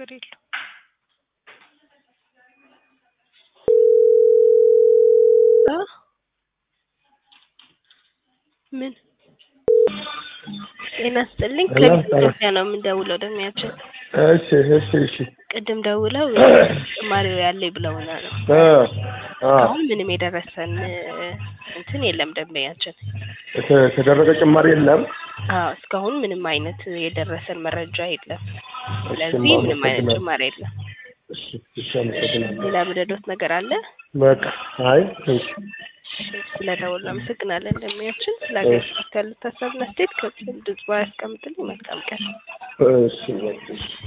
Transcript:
ችግር የለው እ ምን ጤና ይስጥልኝ ሄሎ፣ ከኢትዮጵያ ነው የምንደውለው ደሚያችን እሺ እሺ እሺ ቅድም ደውለው ጭማሪው ያለኝ ብለውና ነው እ አ አሁን ምንም የደረሰን እንትን የለም ደንበኛችን የተ- የተደረገ ጭማሪ የለም። አዎ እስካሁን ምንም አይነት የደረሰን መረጃ የለም እሺ፣ ስለዚህ ምንም አይነት አመሰግናለሁ። ጭማሪ የለም እሺ እሺ፣ አመሰግናለሁ። ሌላ ምደዶት ነገር አለ በቃ አይ እሺ ስለደወሉ አመሰግናለን እንደሚያችን ስለ አገልግሎት ያሉት ሀሳብና አስተያየት ከድጽባ ያስቀምጥልኝ መልካም ቀን እሺ በቃ እሺ